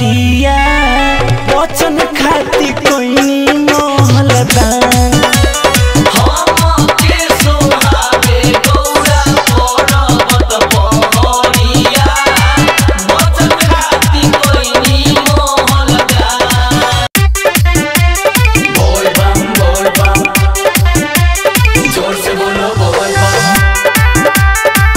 भितरिया वचन खाती कोई मोहल दान हमके सोहावे गौरा पर्वत पहरिया वचन खाती कोइनी मोहल गान बोल बम बोल बम जोर से बोलो बोल बम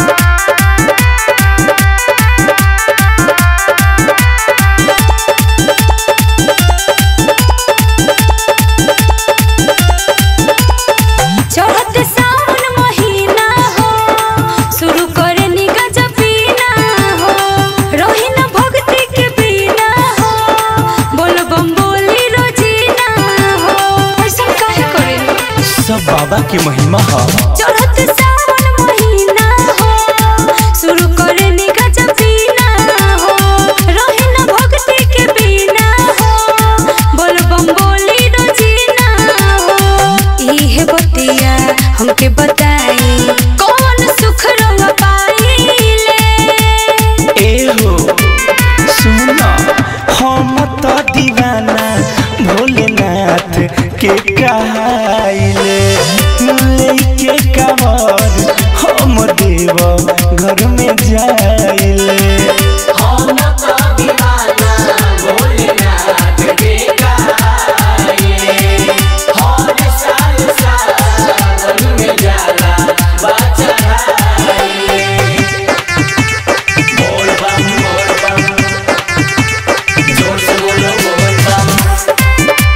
चढ़त सावन महीना हो शुरू करे निगा जपीना हो रही न भक्ति के बिना हो बोल बम बोली रोजीना हो ऐसा काहे करे सब बाबा की महिमा है चढ़त सावन महीना हो शुरू करे निगा जपीना हो रही न भक्ति के बिना हो बोल बम बोली रोजीना हो इहे बतिया हमके बताई कौन सुख रंग पाइले ए हो सुना हम तो दीवाना भोलेनाथ के कहाइले लेके कवर हम देव घर में जाइले हम तो दीवाना भोलेनाथ के गाए हर साल सावन में जाला बचराए बोल बम बोल बम जोर से बोलो बोल बम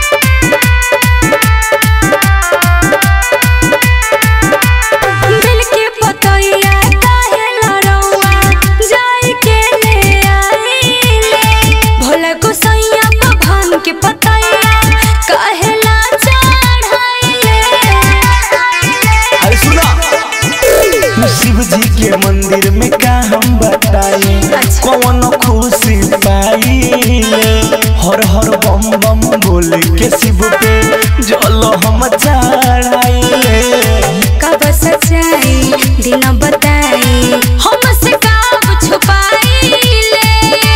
दिल के पतैया काहे लड़ौआ जाई के ले आइले भोला गोसैया भगवान के पतैया काहे ला चढ़ाइले अरे सुना शिव जी के मंदिर में का हम बताई कौन खुशी पाइले हर हर बम बम बोल के शिव पे जल हम चढ़ाइले कब सच्चाई दिन बताई हमसे कब छुपाइले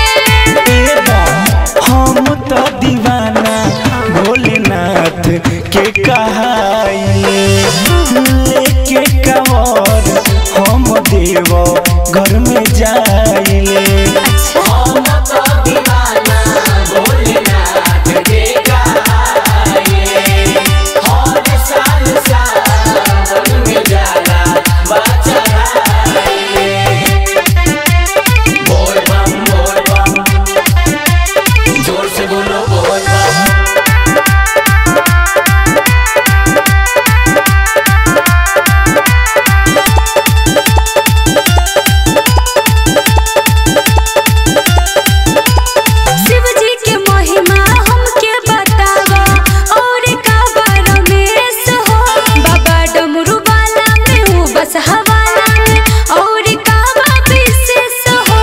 हम तो दीवाना भोलेनाथ के कहाइले लेके कवर हम देव घर में जाइले हम तो दीवाना भोलेनाथ के गाए हर साल सावन में जाला बचराए बोल बम बोल बम जोर से बोलो बोल बम शिव जी के महिमा हमके बतावा और का रमेश हो बाबा डमरू वाला में हूँ बस हवाला में और का विशेष हो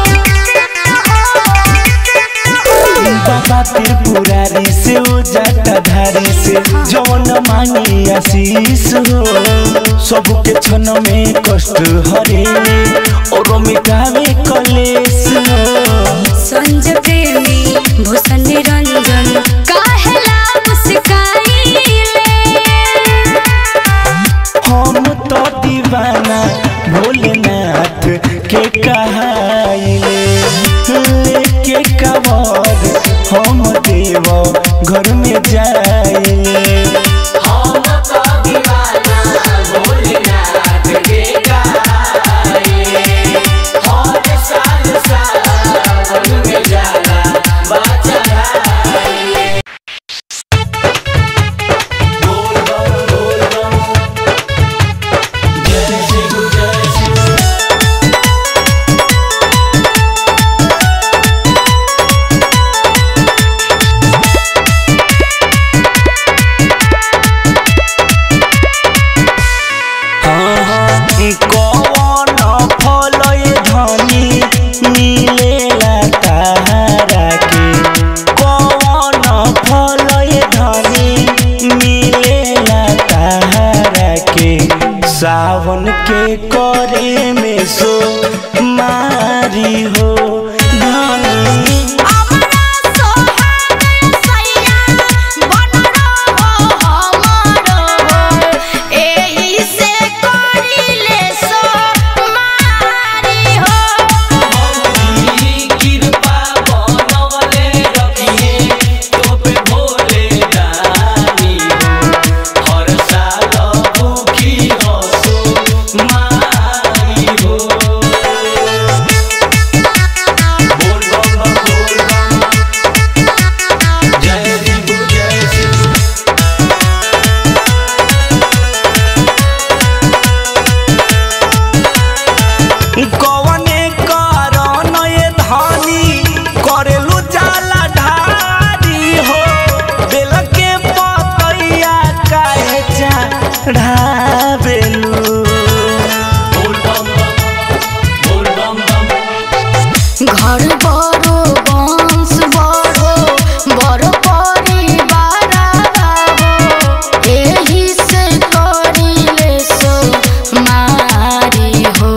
बाबा त्रिपुरारी से ओ जटाधारी से जौन मांगी आशीष हो सबके क्षण में कष्ट हरे और मिटावे कलेश हो संजय प्रेमी भूषण निरंजन काहेला मुस्काइले हम तो दीवाना भोलेनाथ के कहाइले लेके कवर हम देव घर में जाइले हम तो दीवाना भोलेनाथ के गाए हर साल सावन में जाला बचराए बोल बम बोल बम जय शिव जय शिव कौन फल धनी मिलेला तारा के कौन फल धनी मिलेला तारा के सावन के करे में सो मारी हो धनी अमरा घर बड़ो वंश बड़ो बड़ परिवार हो एही से करिले सो मारी हो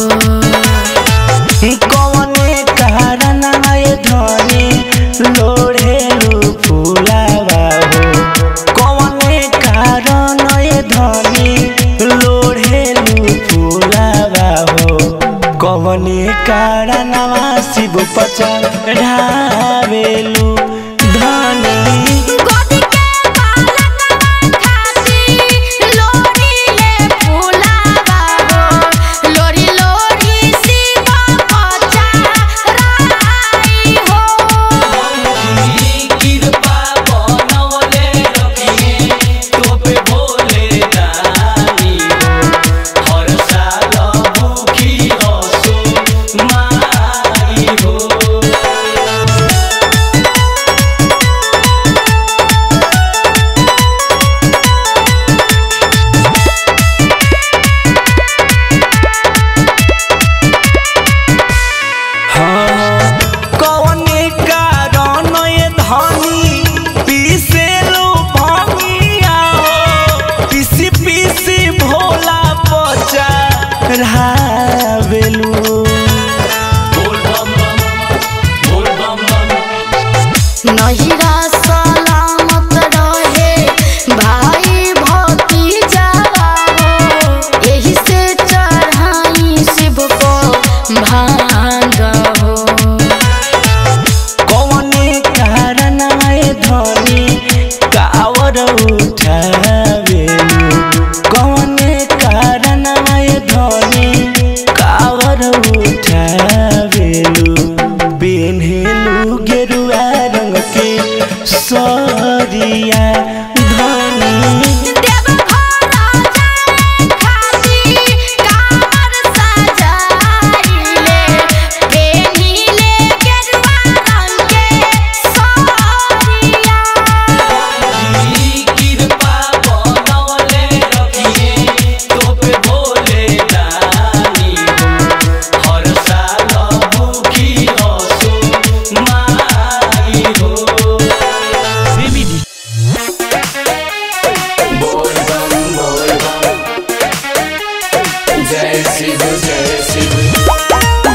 कवने कारण आए धनी लोढ़ेलु फुलावा हो कवने कारण आए धनी लोढ़ेलु फुलावा हो कवने कारण शिव पचढ़ावेलु धनी गोदी के बालकवा खाती लोरी ले फुलावा हो लोरी लोरी शिव पचा राई हो कृपा बनवले रखिए तोपे भोले दानी हो हर साल भूखी हसो माई हो कवने कारण ये धनी पीसेलु भंगिया हो पीसी पीसी भोला पचा रावेलु बोल बम बम बोल बम बम नहिरा सलामत रहे भाई भतीजा हो एही से चढ़ाई शिव को भांग हो कवने कारण ये धनी कावर उठावेलु कवने कारण ये धनी कावर उठावेलु पेन्हेलु गेरुआ रंग के सरिया धनी देवघर जाए खाती कांवर सजाइले पेन्हिले गेरुआ रंग के साड़िया कृपा बनवले रखिए तोपे भोले दानी हो हर साल भूखी हसो माई हो बोल बम बोल बम जय शिव जय शिव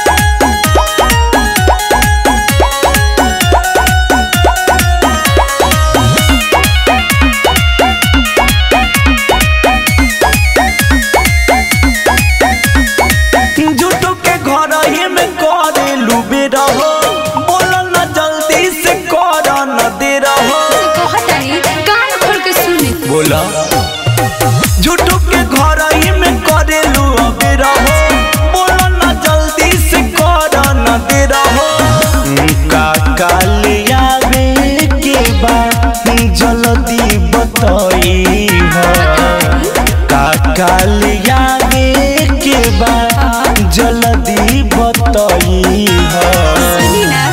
जुटो के घर ही में करे लुबे रहो बोलो न जल्दी से कर न दे रहो कहताई कान खोल के सुने बोला जुटो के घर ही में करे लुबे रहो बोलो न जल्दी से कर न दे रहो का कालिया के बा जल्दी बतई हो का कालिया के बा जल्दी बतई हो सुनी ना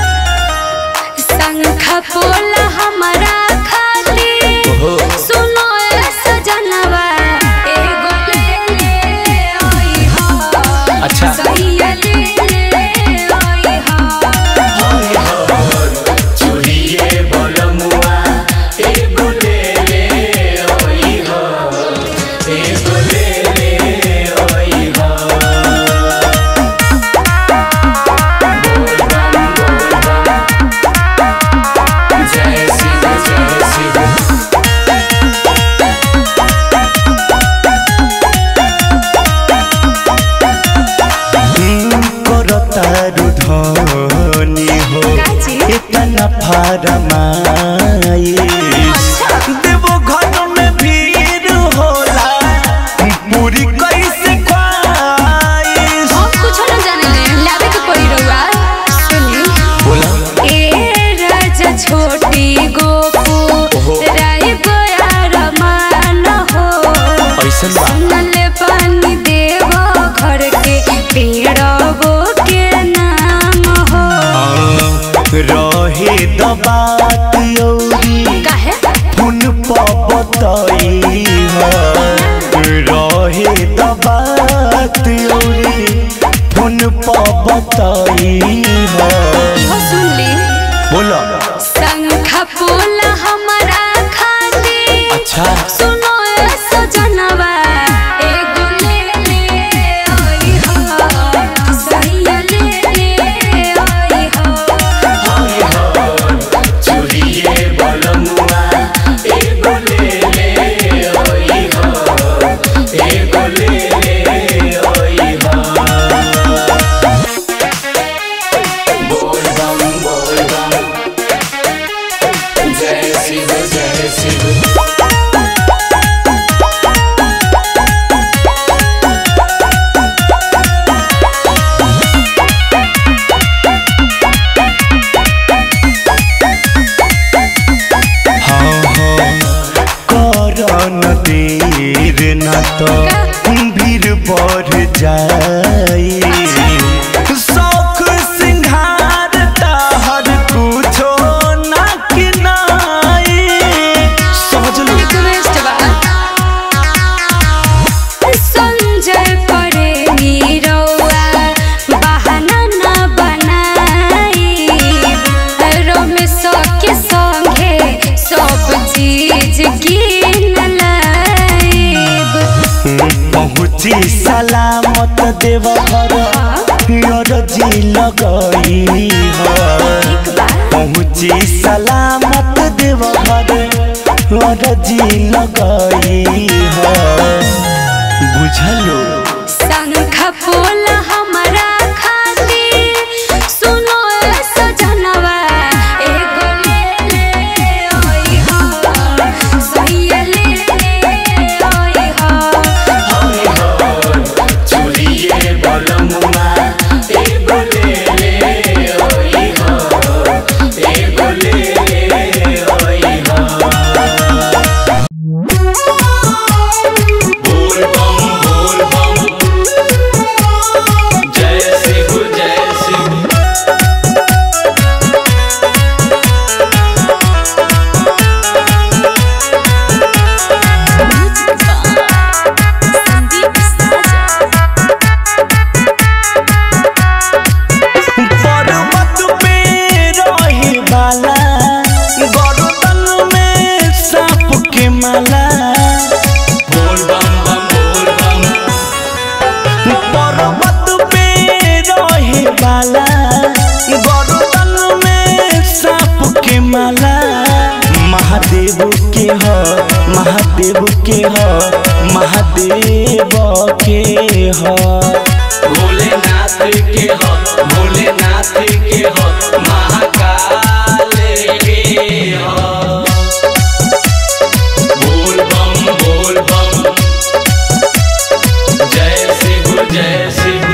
शंख पोला हमारा खाली सुनो ए सजनवा एगो ले ले आई हो अच्छा। सैया ले ले आई हो चुरिए बलमुआ एगो ले ले ओई हो एगो ले ले ओई हो बोल बम बोल बम जय शिव जय शिव करतारु धनी हो काजी? इतना फरमाई देवो घर में भीड़ होला पूरी कैसे ख्वाइश हम कुछ न जाने ले लावे के पड़ी रहुआ सुनी बोला ए राजा छोटी गोपू राय गोयार मान हो ऐसन बा सुनले पानी देवो घर के पेड़बो के नाम हो रहे दबात यौरी काहे फुन पबतई हो रहे दबात यौरी फुन प बताई हो इहो सुन ली बोलो शंख पोला हमारा खातिर अच्छा सुनो ए सजनवा एगो ले ले आई हो सैया ले ले आई हो चूड़िए बलमुआ एगो ले ले ओई हो एगो ले ले ओई हो बोल बम बोल बम जय शिव जय शिव हाँ हाँ करन देर न तो भीड़ बढ़ जाई शौक सिंगार हर कुछो ना किनाई समझ लो रिक्वेस्ट बा संजय पड़ेगी रौआ बहाना ना बनाई रमेश के संगे सब चीज गिन लाइब पहुँची सलामत देव घर जी लगई हो पहुँची सलामत देव घर जी लगई हो बुझलो शंख पोला हमारा खातिर सुनो ए सजनवा एगो ले ले आई हो सैया ले ले आई हो चूड़िए बलमुआ एगो ले ले ओई हो एगो ले ले ओई हो बोल बम बोल बम जय शिव जय शिव पर्वत पे रही बाला गर्दन में सांप के माला बोल बम बम बोल बम पर्वत पे रही बाला गर्दन में सांप के माला महादेव के ह महादेव के ह महादेव के ह भोलेनाथ के हो भोलेनाथ के हो महाकाल के हो बोल बम बोल बम जय शिव जय शिव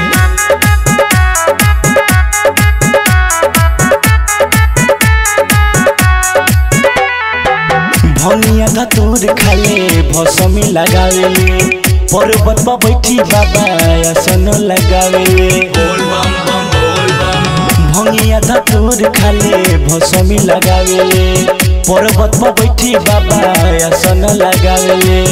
भनिया धतूर खाले भसमी लगावेले पर्वत पर बैठी बाबा आसन लगावेले बोल बम बम बोल बम भंगिया धतूर खाले भसमी लगावेले पर्वत पर बैठी बाबा आसन लगावेले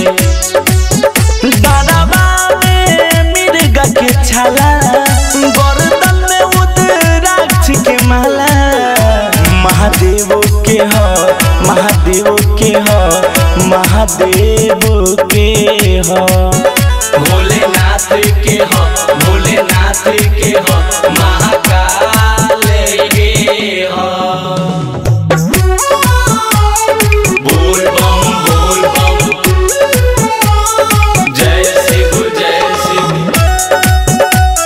दादाबा में मिर्गा के छाला गर्दन में उदराक्ष के माला महादेव के ह महादेव के ह महादेव के ह भोलेनाथ के हो भोलेनाथ के हो महाकाल के हो बोल बम बोल बम जय शिव जय शिव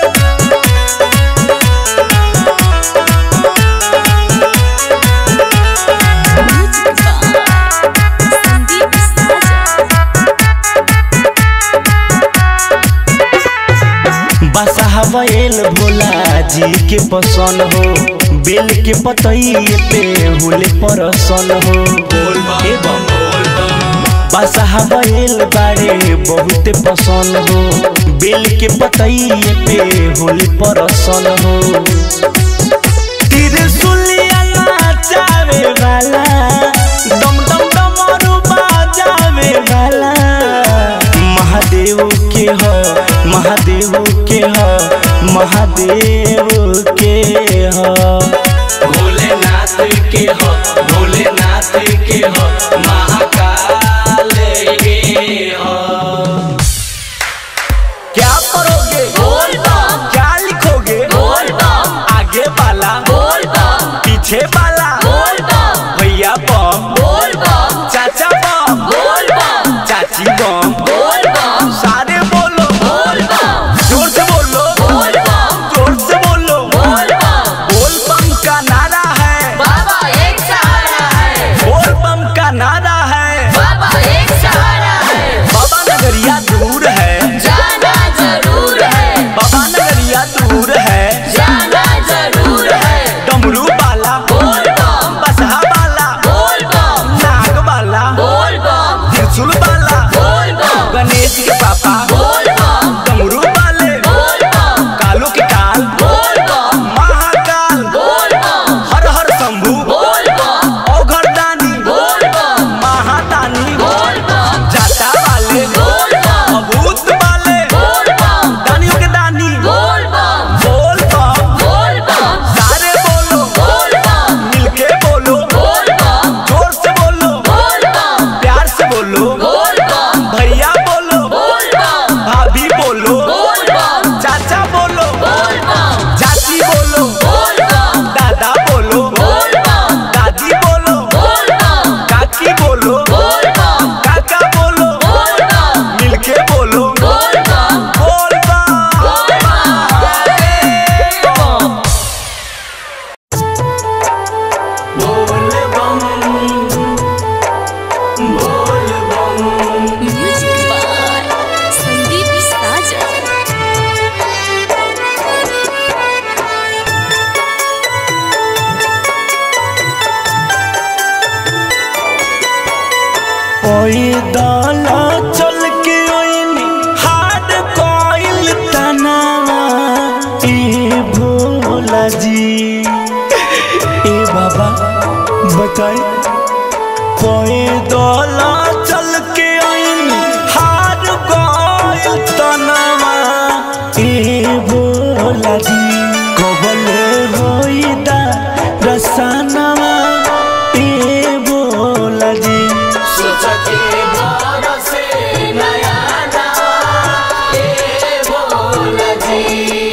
बसाहबेल भोला जी के पसन हो बेल के पतई पे हुले परसन हो बोल बम ए बम बोल बम बसाहबेल बारे बहुत पसन हो बेल के पतई पे हुले परसन हो त्रिशूलिया नाचावे वाला दम दम डमरू बाजावे वाला महादेव के हो महादेव के हो महादेव पीछे वाला बोल बम भैया बम बोल बम चाचा बम बोल बम चाची बम बोल बम सारे बोलो बोल बम जोर से बोलो बोल बम जोर से बोलो बोल बम बोल बम का नारा है बाबा एक सहारा है बोल बम का नारा है बाबा एक सहारा है बाबा नगरिया दूर है जाना जरूर है बाबा नगरिया दूर है जाना जरूर है डमरू वाला बोल बम बसहा वाला बोल बम नाग वाला बोल बम त्रिशूल वाला बोल बम गणेश के पापा बोल बम डमरू वाले बोल बम कालू के काल बोल बम महाकाल बोल बम हर हर शंभू बोल बम औघर दानी बोल बम महादानी बोल बम जाता वाले बोल बम अभूत वाले बोल बम दानियों के दानी बोल बम बोल बम बोल बम सारे बोलो बोल बम मिलके बोलो बोल बम जोर से बोलो बोल बम प्यार से बोलो बोल बम भैया बोलो बोल बम भाभी बोलो बोल बम चाचा बोलो बोल बम चाची बोलो बोल बम दादा बोलो बोल बम दादी बोलो बोल बम काकी बोलो बोल बम काका बोलो बोल बम मिलके बोलो बोल बम बोल बम बोल बम बोल बम बोल बम म्यूजिक बाय संदीप साजन ओई दाला चल के ओइनी हाड कोइल तनावा ए भोला जी ए बाबा बताई कोई दाला चल के ओइनी हाड कोइल तनावा ए भोला जी कबले होई दा रसनावा ए भोला जी सोचके बार से नया ना ए बोल जी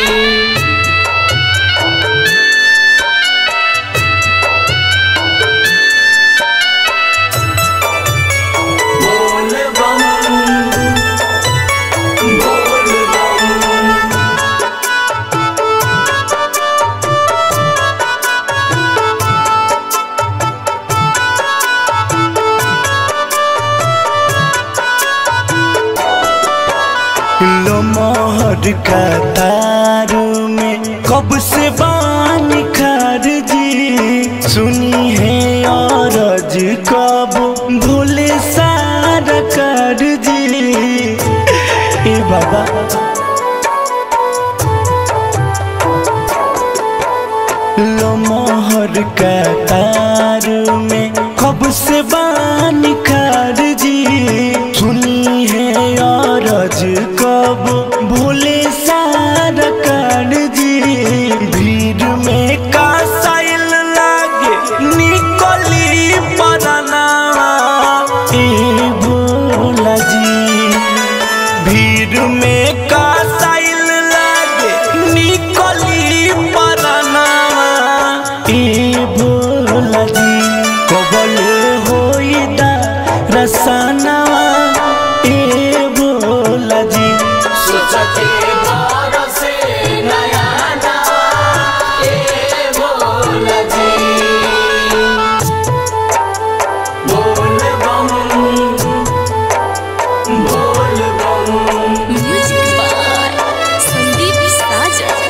बोल बम बोल बम लो मोहर का तारू में कब से बान खार जी सुनी है और कब भोले सारा कर जी ए बाबा लो मोहर का तार में कब से बान खार जी सुनी है और कब भोले सारा कर जी भीड़ में का साइल लागे निकली पराना ए भोला जी भीड़ में का साइल लागे निकली परनावा ए भोला जी कबल होई दा रसनावा ए भोला जी सोचके बार से नया ना ए बोल जी बोल बम बोल बम म्यूजिक बाय संदीप साजन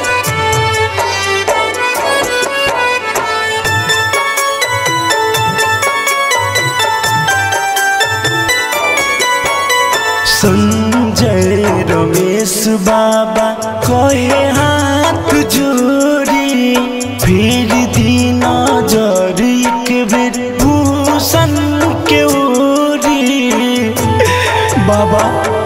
संजय रमेश बाबा कहे हाथ जोड़ी फिर दिन जर एक बेर भूषण के ओरी बाबा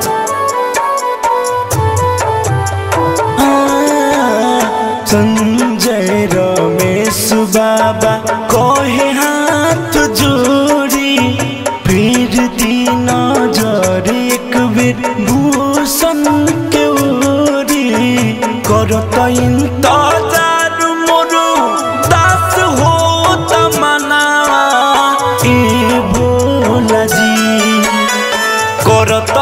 हाँ, संजय रमेश बाबा कहे हाथ जोड़ी फिर दिन जर एक बेर भूषण के ओरी करत इंतजार मोरू दास हो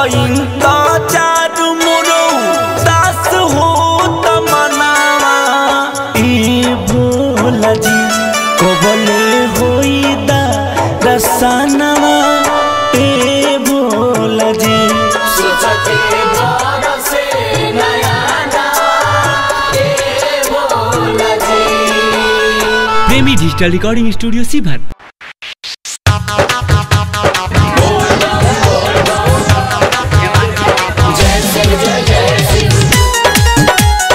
इंतजार मोरो दास हो तमनावा ए भोला जी कबले होई दा रसनावा ए भोला जी सोचते बरसे नया नवा ए भोला जी प्रेमी डिजिटल रिकॉर्डिंग स्टूडियो सीभर जय शिव जय जय शिव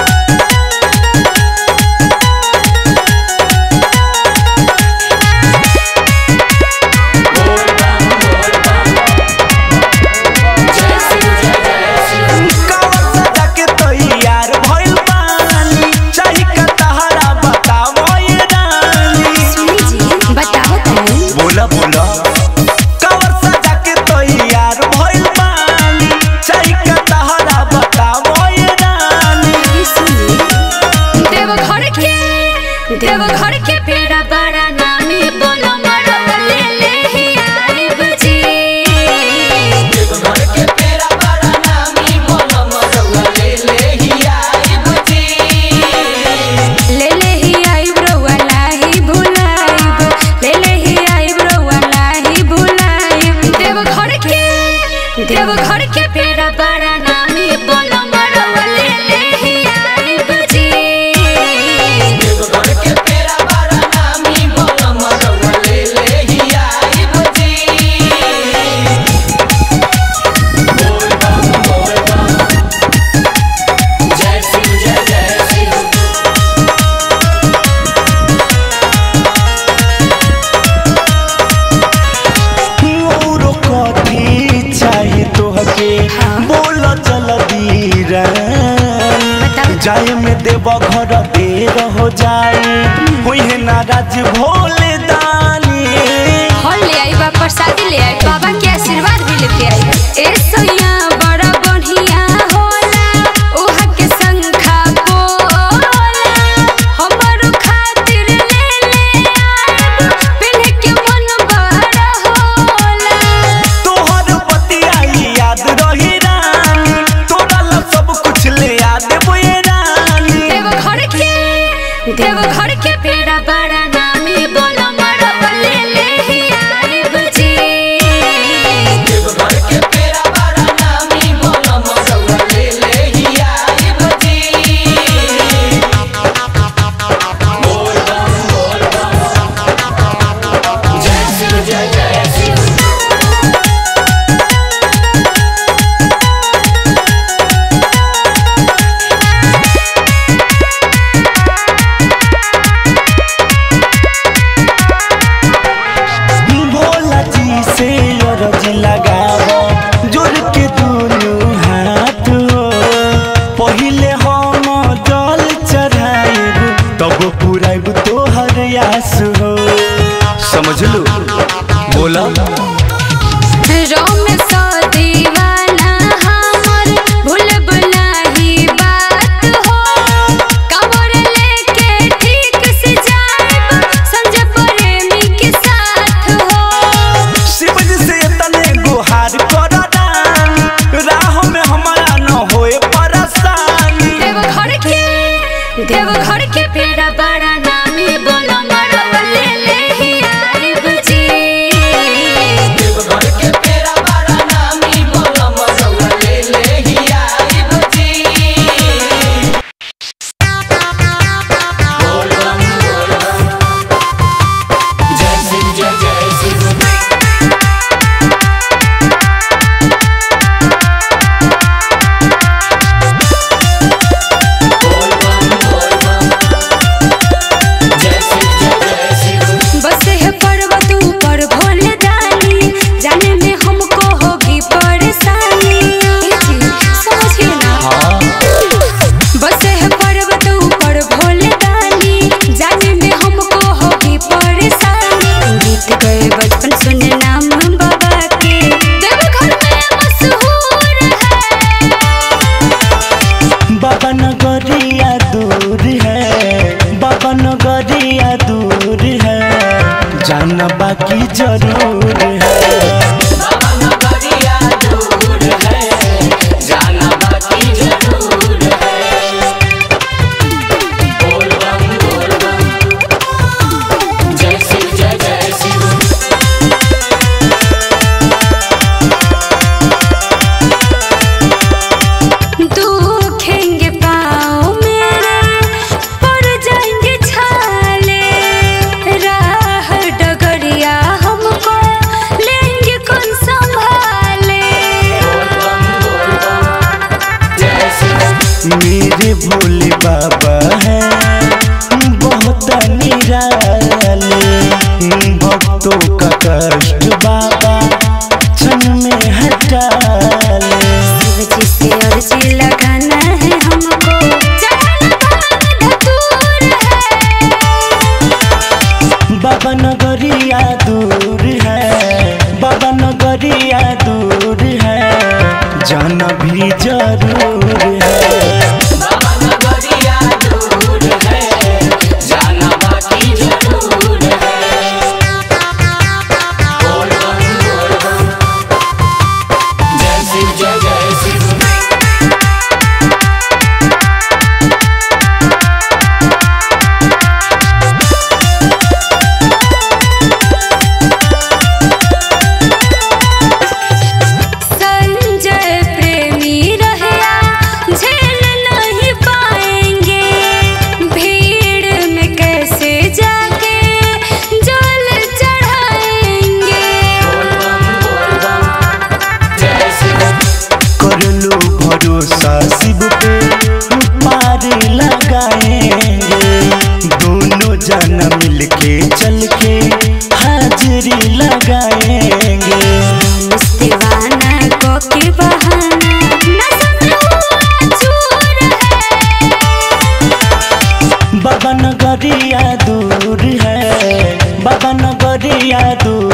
जय शिव जय जय शिव कावर सजा के तैयार भइल बानी चाही का तहरा बतावो ये रानी सुनी जी बताओ तनी बोला बोला कावर सजा के तैयार भइल बानी चाही का तहरा बतावो ये रानी ये सुनी देवघर के देवघर के पेड़ा बड़ा नामी बोलो मरो ले ले ही आई बजी घर के पेरा बड़ा नामी बोलो मरवा ले ले ही आई बुझी ले ले ही आई ब्रोवा लाही भुलाइब ले ले ही आई ब्रोवा लाही भुलाइब देवघर के देवघर के पेड़ा बड़ा नामी बोलो मरो ले ले ही आई बजी घर के पेरा बड़ा नामी बोलो मरवा ले ले ही आई बुझी बोल बम बोल बम जय शिव जय जय शिव मोरो कथी चाही तोहके बोल चल बताओ। जाए में देव घर देर हो जाए कोई नाराज भोले दानी फल ले आई बा प्रसादी ले आई बाबा के आशीर्वाद भी लेके आई ए सैया बड़ा बढ़िया होला उहा के संखा बोला हमरो खातिर ले ले आइब पहले के मन बड़ा होला तोहर पतिया याद रही रानी तोरा ला सब कुछ ले याद बोए रानी देवघर के देवघर के पेड़ा बड़ा नामी बोलो मरो ले ले ही आई बजी घर के पेरा बड़ा नामी बोलो मरवा ले ले ही आई बुझी बोल बम बोल बम जय शिव जय जय शिव भोला जी से अरज लगावो जोड़ के दोनों हाथ हो पहिले हम जल चढ़ाइब तब पुराइब तोहर आस हो समझ लो बोला रोम सो दीवाना हमर भूलब नाही बात हो कमर लेके ठीक से जाइब संजय प्रेमी के साथ हो शिव जी से तने गुहार कर दानी राह में हमारा न होए परेशानी देवघर के देवघर के पेड़ा बड़ा नामी बोलो मरो ले ले ही आई बजी घर के पेरा बड़ा नामी बोलो मरवा ले ले ही आई बुझी बोल बम बोल बम जय शिव जय जय शिव बोल बम बोल बम जय शिव जय जय शिव बस है पर्वत ऊपर भोले दानी जाने में हमको होगी परेशानी ये चीज समझिए ना बस है पर्वत ऊपर भोले दानी जाने में हमको होगी परेशानी बीत गए बचपन सुने नाम बाबा के देवघर में मशहूर है बाबा नगरिया दूर है बाबा नगरिया दूर है जाना बाकी जरूर है बाबा नगरिया दूर है जाना भी जरूर है बाबा नगरिया दूर है जाना बाकी जरूर है बोल बम बोल बम जय शिव जय जय शिव संजय प्रेमी रहया झेल नहीं पाएंगे भीड़ में कैसे जाके जल चढ़ाएंगे बोल बम बोल बम जय शिव कर लो भरोसा शिव पे पार लगाएंगे दोनों जना मिलके चल के हाजिरी लगाएंगे दीवाना को के बहाना नशा में हुआ चूर है बाबा नगरिया दूर है बाबा नगरिया दूर